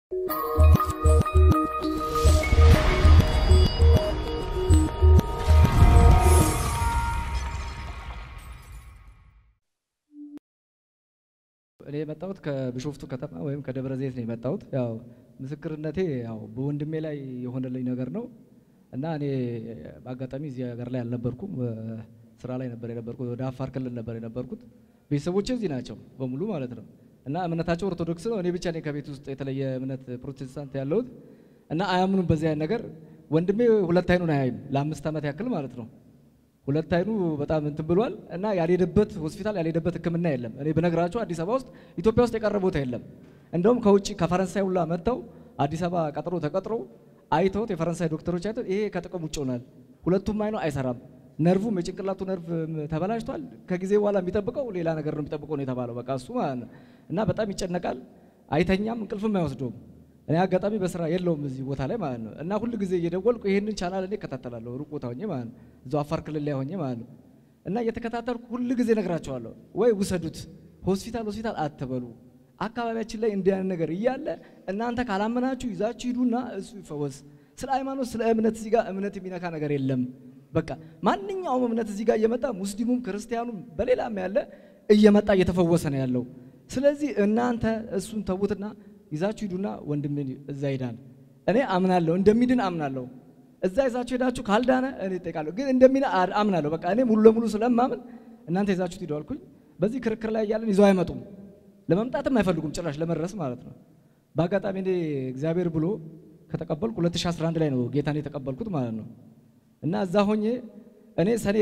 እኔ የመጣሁት ከቢሾፍቱ ከተማ ወይም ከደብረ ዘይት ነው የመጣሁት። ያው ምስክርነቴ ያው በወንድሜ ላይ የሆነልኝ ነገር ነው እና እኔ በአጋጣሚ እዚህ ሀገር ላይ አልነበርኩም። ስራ ላይ ነበር የነበርኩት። ወደ አፋር ክልል ነበር የነበርኩት። ቤተሰቦቼ እዚህ ናቸው በሙሉ ማለት ነው እና እምነታቸው ኦርቶዶክስ ነው። እኔ ብቻ ነኝ ከቤት ውስጥ የተለየ እምነት ፕሮቴስታንት ያለሁት እና አያምኑም በዚህ አይነት ነገር። ወንድሜ ሁለት አይኑን አያይም ለአምስት ዓመት ያክል ማለት ነው። ሁለት አይኑ በጣም እንትን ብሏል እና ያልሄደበት ሆስፒታል ያልሄደበት ሕክምና የለም። እኔ ብነግራቸው አዲስ አበባ ውስጥ ኢትዮጵያ ውስጥ የቀረ ቦታ የለም። እንደውም ከውጭ ከፈረንሳይ ሁላ መጥተው አዲስ አበባ ቀጥሮ ተቀጥሮ አይተውት የፈረንሳይ ዶክተሮች አይተውት ይሄ ከጥቅም ውጭ ሆናል፣ ሁለቱም አይኑ አይሰራም፣ ነርቭም የጭንቅላቱ ነርቭ ተበላሽቷል፣ ከጊዜ በኋላ የሚጠብቀው ሌላ ነገር ነው የሚጠብቀው ነው የተባለው። በቃ እሱ ማለት ነው እና በጣም ይጨነቃል፣ አይተኛም፣ እንቅልፍም አይወስደውም። እኔ አጋጣሚ በስራ የለውም እዚህ ቦታ ላይ ማለት ነው እና ሁል ጊዜ እየደወልኩ ይሄንን ቻናል እኔ እከታተላለሁ ሩቅ ቦታ ሆኜ ማለት ነው እዛው አፋር ክልል ላይ ሆኜ ማለት ነው እና እየተከታተልኩ ሁል ጊዜ እነግራቸዋለሁ፣ ወይ ውሰዱት፣ ሆስፒታል ሆስፒታል አትበሉ፣ አካባቢያችን ላይ እንዲህ አይነት ነገር እያለ እናንተ ካላመናችሁ ይዛችሁ ሂዱና እሱ ይፈወስ። ስለ ሃይማኖት ስለ እምነት እዚህ ጋር እምነት የሚነካ ነገር የለም። በቃ ማንኛውም እምነት እዚህ ጋር እየመጣ ሙስሊሙም ክርስቲያኑም በሌላም ያለ እየመጣ እየተፈወሰ ነው ያለው። ስለዚህ እናንተ እሱን ተዉትና ይዛችሁ ሂዱና ወንድምን እዛ ይዳን። እኔ አምናለሁ እንደሚድን አምናለሁ። እዛ ይዛችሁ ሄዳችሁ ካልዳነ እኔ እጠይቃለሁ፣ ግን እንደሚድን አምናለሁ። በቃ እኔ ሙሉ ለሙሉ ስለማምን እናንተ ይዛችሁት ሂዱ አልኩኝ። በዚህ ክርክር ላይ እያለን ይዘው አይመጡም፣ ለመምጣትም አይፈልጉም ጭራሽ ለመድረስ ማለት ነው። በአጋጣሚ እኔ እግዚአብሔር ብሎ ከተቀበልኩ 2011 ላይ ነው ጌታን የተቀበልኩት ማለት ነው። እና እዛ ሆኜ እኔ ሰኔ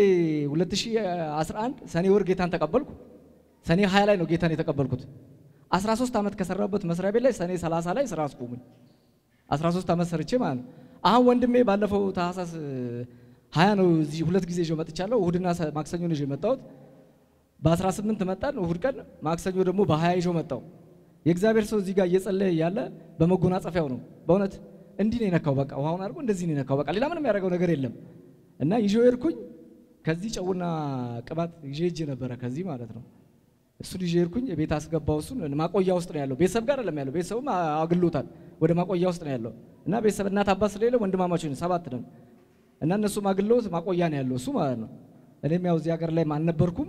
2011 ሰኔ ወር ጌታን ተቀበልኩ። ሰኔ 20 ላይ ነው ጌታን የተቀበልኩት። 13 ዓመት ከሰራበት መስሪያ ቤት ላይ ሰኔ 30 ላይ ስራ አስቆሙኝ። 13 ዓመት ሰርቼ ማለት ነው። አሁን ወንድሜ ባለፈው ታህሳስ 20 ነው እዚህ ሁለት ጊዜ ይዤው መጥቻለሁ። እሁድና ማክሰኞ ነው ይዤው መጣሁት። በ18 መጣን እሁድ ቀን፣ ማክሰኞ ደግሞ በ20 ይዤው መጣሁ። የእግዚአብሔር ሰው እዚህ ጋር እየጸለየ ያለ በመጎናጸፊያው ነው። በእውነት እንዲህ ነው የነካው። በቃ ውሃውን አድርጎ እንደዚህ ነው የነካው። በቃ ሌላ ምንም ያደረገው ነገር የለም። እና ይዤው ሄድኩኝ። ከዚህ ጨውና ቅባት ይዤ ሄጄ ነበረ ከዚህ ማለት ነው እሱን ይዤ ሄድኩኝ። ቤት አስገባው። እሱን ማቆያ ውስጥ ነው ያለው። ቤተሰብ ጋር አይደለም ያለው። ቤተሰቡም አግሎታል። ወደ ማቆያ ውስጥ ነው ያለው እና ቤተሰብ እናት አባት ስለሌለ ወንድማማቾች ነን፣ ሰባት ነን እና እነሱም አግለውት ማቆያ ነው ያለው እሱ ማለት ነው። እኔም ያው እዚህ ሀገር ላይ አልነበርኩም።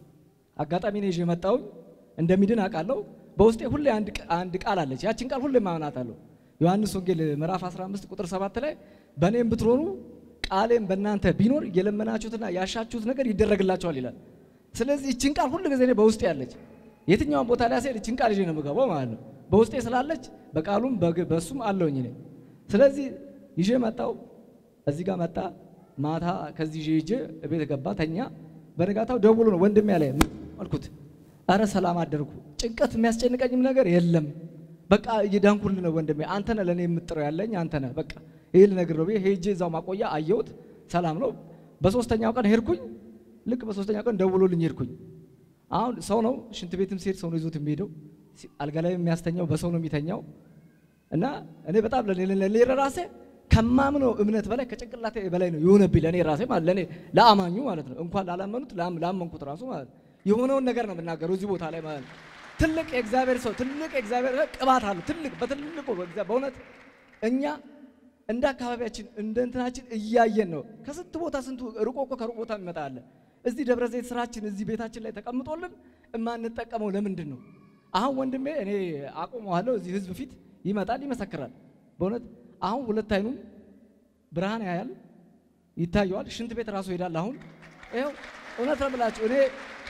አጋጣሚ ነው ይዤ መጣሁኝ። እንደሚድን አውቃለሁ። በውስጤ ሁሌ አንድ ቃል አለች። ያችን ቃል ሁሌ ማመናታለሁ። ዮሐንስ ወንጌል ምዕራፍ 15 ቁጥር 7 ላይ በእኔም ብትሆኑ ቃሌም በእናንተ ቢኖር የለመናችሁትና ያሻችሁት ነገር ይደረግላችኋል ይላል። ስለዚህ ይችን ቃል ሁሉ ጊዜ እኔ በውስጤ ያለች የትኛውን ቦታ ላይ ሲሄድ ይችን ቃል ይዤ ነው የምገባው ማለት ነው። በውስጤ ስላለች በቃሉም በሱም አለውኝ እኔ። ስለዚህ ይዤ መጣው። እዚህ ጋር መጣ። ማታ ከዚህ ይዤ ይዤ ቤት ገባ፣ ተኛ። በነጋታው ደውሎ ነው ወንድሜ ያለ አልኩት። አረ ሰላም አደርኩ። ጭንቀት የሚያስጨንቀኝም ነገር የለም። በቃ እየዳንኩልህ ነው ወንድሜ። አንተ ነህ ለእኔ የምጥረው ያለኝ አንተ ነህ። በቃ ይሄ ልነግር ነው። ሄጄ እዛው ማቆያ አየሁት። ሰላም ነው። በሶስተኛው ቀን ሄድኩኝ። ልክ በሶስተኛው ቀን ደውሎልኝ ሄድኩኝ። አሁን ሰው ነው ሽንት ቤትም ሲሄድ ሰው ነው ይዞት የሚሄደው። አልጋ ላይ የሚያስተኛው በሰው ነው የሚተኛው። እና እኔ በጣም ለኔ ራሴ ከማምነው እምነት በላይ ከጭንቅላቴ በላይ ነው የሆነብኝ ለኔ ራሴ ማለት ለኔ ለአማኙ ማለት ነው እንኳን ላላመኑት ላመንኩት ራሱ ማለት ነው የሆነውን ነገር ነው የምናገረው እዚህ ቦታ ላይ ማለት ነው። ትልቅ የእግዚአብሔር ሰው ትልቅ የእግዚአብሔር ቅባት አለው። ትልቅ በትልቁ በእውነት እኛ እንደ አካባቢያችን እንደ እንትናችን እያየን ነው። ከስንት ቦታ ስንቱ ርቆ እኮ ከሩቅ ቦታ የሚመጣ አለ። እዚህ ደብረ ዘይት ስራችን እዚህ ቤታችን ላይ ተቀምጦልን የማንጠቀመው ለምንድን ነው? አሁን ወንድሜ እኔ አቆመዋለሁ እዚህ ህዝብ ፊት ይመጣል፣ ይመሰክራል። በእውነት አሁን ሁለት አይኑም ብርሃን ያያል፣ ይታየዋል። ሽንት ቤት ራሱ ይሄዳል። አሁን ይኸው እውነት ነው የምላችሁ እኔ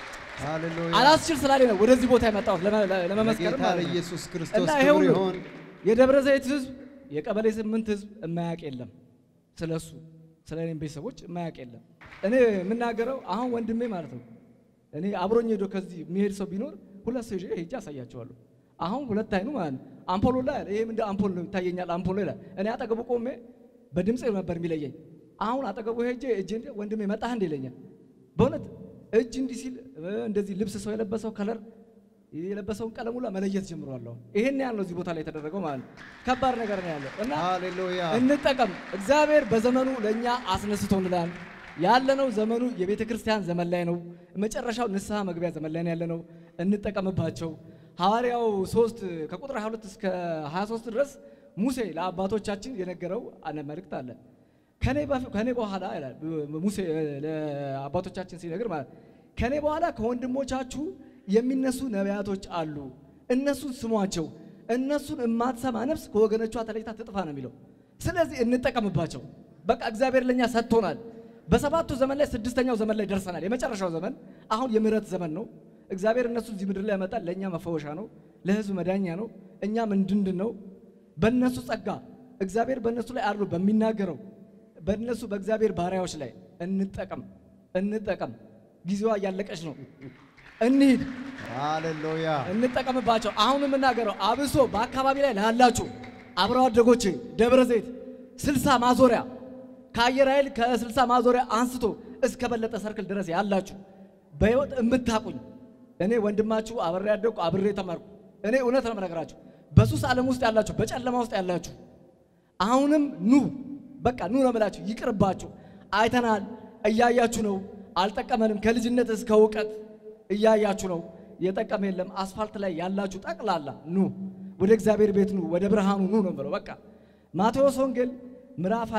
አላስችል ስላለ ነው ወደዚህ ቦታ የመጣሁት ለመመስከር ጌታ ማለት ነው። ለኢየሱስ ክርስቶስ እና ክብር ይሄው ነው ይሁን። የደብረ ዘይት ህዝብ የቀበሌ ስምንት ህዝብ የማያውቅ የለም። ስለ እሱ ስለ እኔም ቤተሰቦች የማያውቅ የለም። እኔ የምናገረው አሁን ወንድሜ ማለት ነው እኔ አብሮኝ ሄዶ ከዚህ የሚሄድ ሰው ቢኖር ሁለት ሰው ይዤ ሄጄ አሳያቸዋለሁ። አሁን ሁለት አይኑ ማለት ነው አምፖሎ ላይ ይሄም እንደ አምፖል ነው ይታየኛል። አምፖሎ ይላል። እኔ አጠገቡ ቆሜ በድምፅ ነበር የሚለየኝ። አሁን አጠገቡ ሄጄ እጄ እንደ ወንድሜ መጣህ እንደ ይለኛል። በእውነት እጅ እንዲህ ሲል እንደዚህ ልብስ ሰው የለበሰው ከለር የለበሰውን ቀለም ሁላ መለየት ጀምሯለሁ። ይሄን ያህል ነው እዚህ ቦታ ላይ የተደረገው ማለት ነው። ከባድ ነገር ነው ያለው እና ሃሌሉያ እንጠቀም። እግዚአብሔር በዘመኑ ለእኛ አስነስቶልናል። ያለነው ዘመኑ የቤተ ክርስቲያን ዘመን ላይ ነው። መጨረሻው ንስሐ መግቢያ ዘመን ላይ ነው ያለነው። እንጠቀምባቸው። ሐዋርያው 3 ከቁጥር 22 እስከ 23 ድረስ ሙሴ ለአባቶቻችን የነገረው አነ መልእክት አለ። ከኔ በፊት ከኔ በኋላ ይላል ሙሴ ለአባቶቻችን ሲነግር ማለት ከኔ በኋላ ከወንድሞቻችሁ የሚነሱ ነቢያቶች አሉ፣ እነሱን ስሟቸው። እነሱን የማትሰማ ነፍስ ከወገኖቿ ተለይታ ትጥፋ ነው የሚለው። ስለዚህ እንጠቀምባቸው። በቃ እግዚአብሔር ለኛ ሰጥቶናል። በሰባቱ ዘመን ላይ ስድስተኛው ዘመን ላይ ደርሰናል። የመጨረሻው ዘመን አሁን የምህረት ዘመን ነው። እግዚአብሔር እነሱ እዚህ ምድር ላይ ያመጣል። ለእኛ መፈወሻ ነው፣ ለህዝብ መዳኛ ነው። እኛም እንድንድን ነው። በእነሱ ጸጋ እግዚአብሔር በእነሱ ላይ አድሮ በሚናገረው በእነሱ በእግዚአብሔር ባሪያዎች ላይ እንጠቀም እንጠቀም። ጊዜዋ እያለቀች ነው። እንሂድ፣ ሃሌሉያ እንጠቀምባቸው። አሁን የምናገረው አብሶ በአካባቢ ላይ ላላችሁ አብረው አደጎቼ ደብረ ዘይት ስልሳ ማዞሪያ ከአየር ኃይል ከስልሳ ማዞሪያ አንስቶ እስከ በለጠ ሰርክል ድረስ ያላችሁ በህይወት የምታቁኝ እኔ ወንድማችሁ አብሬ ያደግኩ አብሬ ተማርኩ። እኔ እውነት ነው የምነግራችሁ። በሱስ ዓለም ውስጥ ያላችሁ፣ በጨለማ ውስጥ ያላችሁ አሁንም ኑ፣ በቃ ኑ ነው የምላችሁ። ይቅርባችሁ። አይተናል፣ እያያችሁ ነው። አልጠቀመንም። ከልጅነት እስከ እውቀት እያያችሁ ነው። የጠቀመ የለም። አስፋልት ላይ ያላችሁ ጠቅላላ ኑ፣ ወደ እግዚአብሔር ቤት ኑ፣ ወደ ብርሃኑ ኑ ነው የምለው። በቃ ማቴዎስ ወንጌል ምዕራፍ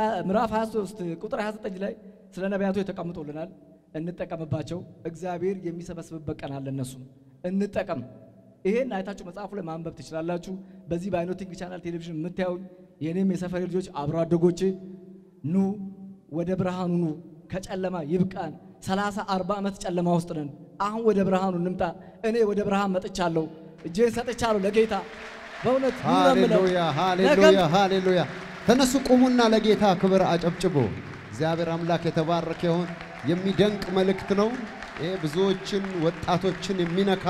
23 ቁጥር 29 ላይ ስለ ነቢያቶች ተቀምጦልናል። እንጠቀምባቸው። እግዚአብሔር የሚሰበስብበት ቀን አለ። እነሱ እንጠቀም። ይሄን አይታችሁ መጽሐፉ ላይ ማንበብ ትችላላችሁ። በዚህ በአይኖቲንግ ቻናል ቴሌቪዥን የምታዩኝ የእኔም የሰፈሬ ልጆች አብሮ አደጎቼ ኑ፣ ወደ ብርሃኑ ኑ። ከጨለማ ይብቃን። ሰላሳ አርባ ዓመት ጨለማ ውስጥ ነን። አሁን ወደ ብርሃኑ እንምጣ። እኔ ወደ ብርሃን መጥቻለሁ። እጄን ሰጥቻለሁ ለጌታ በእውነት ኑ ነው የምለው። ሃሌሉያ ነገም ሃሌሉያ ሃሌሉያ። ተነሱ ቁሙና ለጌታ ክብር አጨብጭቡ። እግዚአብሔር አምላክ የተባረከ ይሁን። የሚደንቅ መልእክት ነው ይሄ። ብዙዎችን ወጣቶችን የሚነካ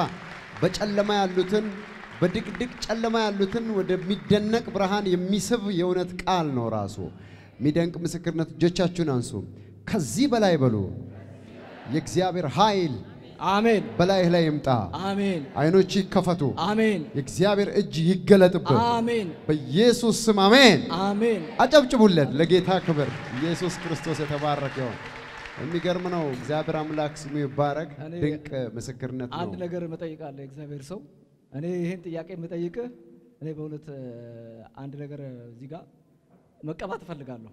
በጨለማ ያሉትን በድቅድቅ ጨለማ ያሉትን ወደሚደነቅ ብርሃን የሚስብ የእውነት ቃል ነው ራሱ። የሚደንቅ ምስክርነት። እጆቻችሁን አንሱ። ከዚህ በላይ በሉ። የእግዚአብሔር ኃይል አሜን በላይህ ላይ ይምጣ። አሜን አይኖች ይከፈቱ። አሜን የእግዚአብሔር እጅ ይገለጥበት አሜን በኢየሱስ ስም አሜን። አሜን አጨብጭቡለት ለጌታ ክብር። ኢየሱስ ክርስቶስ የተባረከ ይሁን። የሚገርም ነው። እግዚአብሔር አምላክ ስሙ ይባረክ። እኔ ድንቅ ምስክርነት አንድ ነው። ነገር እጠይቃለሁ። እግዚአብሔር ሰው እኔ ይሄን ጥያቄ የምጠይቅህ እኔ በእውነት እ፣ አንድ ነገር እዚህ ጋር መቀባት እፈልጋለሁ።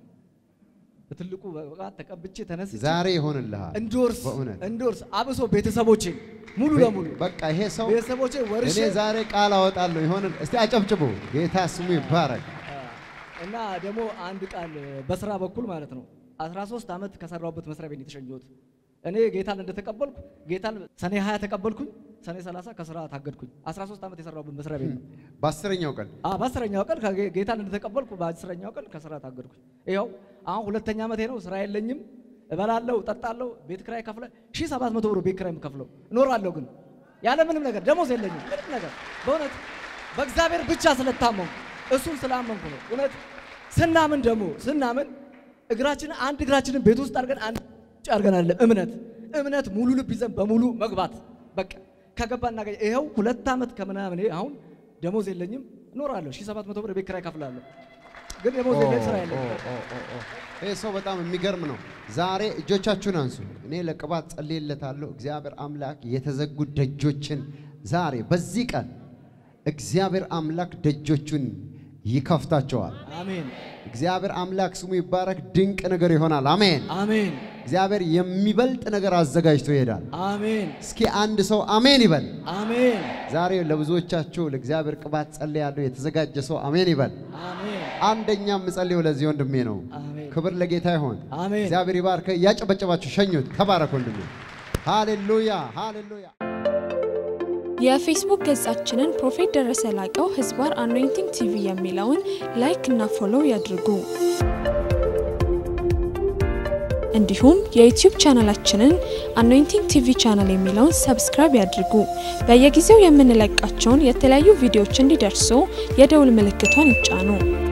በትልቁ በቃ ተቀብቼ ተነስቼ ዛሬ ይሆንልሃል። እንዶርስ በእውነት እንዶርስ አብሶ ቤተሰቦቼ ሙሉ ለሙሉ በቃ ይሄ ሰው ቤተሰቦቼ ወርሼ እኔ ዛሬ ቃል አወጣለሁ ይሆን። እስቲ አጨብጭቡ። ጌታ ስሙ ይባረክ። እና ደግሞ አንድ ቃል በስራ በኩል ማለት ነው 13 ዓመት ከሰራሁበት መስሪያ ቤት ነው የተሸኘሁት። እኔ ጌታን እንደተቀበልኩ ጌታን ሰኔ 20 ተቀበልኩኝ፣ ሰኔ 30 ከስራ ታገድኩኝ። 13 ዓመት የሰራሁበት መስሪያ ቤት ነው። በአስረኛው ቀን አ በአስረኛው ቀን ከጌ- ጌታን እንደተቀበልኩ በአስረኛው ቀን ከስራ ታገድኩኝ። ይኸው አሁን ሁለተኛ ዓመቴ ነው። ስራ የለኝም። እበላለሁ፣ እጠጣለሁ፣ ቤት ክራይ ከፍለ 1700 ብር ቤት ክራይ የምከፍለው እኖራለሁ። ግን ያለ ምንም ነገር ደሞዝ የለኝም ምንም ነገር በእውነት በእግዚአብሔር ብቻ ስለታመንኩ እሱን ስላመንኩ ነው። እውነት ስናምን ደግሞ ስናምን እግራችንን አንድ እግራችንን ቤት ውስጥ አድርገን አንድ ውጭ አድርገን አይደለም እምነት እምነት ሙሉ ልብ ይዘን በሙሉ መግባት በቃ ከገባ እናገኝ። ይኸው ሁለት ዓመት ከምናምን አሁን ደሞዝ የለኝም እኖራለሁ። 1700 ብር ቤት ኪራይ እከፍላለሁ። ግን ደሞዝ የለኝ ስራ የለኝም። ይህ ሰው በጣም የሚገርም ነው። ዛሬ እጆቻችሁን አንሱ። እኔ ለቅባት ጸልይለታለሁ። እግዚአብሔር አምላክ የተዘጉ ደጆችን ዛሬ በዚህ ቀን እግዚአብሔር አምላክ ደጆቹን ይከፍታቸዋል። አሜን እግዚአብሔር አምላክ ስሙ ይባረክ። ድንቅ ነገር ይሆናል። አሜን። አሜን እግዚአብሔር የሚበልጥ ነገር አዘጋጅቶ ይሄዳል። አሜን እስኪ አንድ ሰው አሜን ይበል። አሜን ዛሬ ለብዙዎቻችሁ ለእግዚአብሔር ቅባት ጸልያለሁ። የተዘጋጀ ሰው አሜን ይበል። አሜን አንደኛ የምጸልየው ለዚህ ወንድሜ ነው። አሜን ክብር ለጌታ ይሆን። አሜን እግዚአብሔር ይባርከ። እያጨበጨባችሁ ሸኙት። ተባረክ ወንድሜ። ሃሌሉያ ሃሌሉያ። የፌስቡክ ገጻችንን ፕሮፌት ደረሰ ላቀው ህዝባር አኖይንቲንግ ቲቪ የሚለውን ላይክ እና ፎሎው ያድርጉ። እንዲሁም የዩቲዩብ ቻናላችንን አኖይንቲንግ ቲቪ ቻናል የሚለውን ሰብስክራይብ ያድርጉ። በየጊዜው የምንለቃቸውን የተለያዩ ቪዲዮዎች እንዲደርሱ የደውል ምልክቷን ይጫኑ።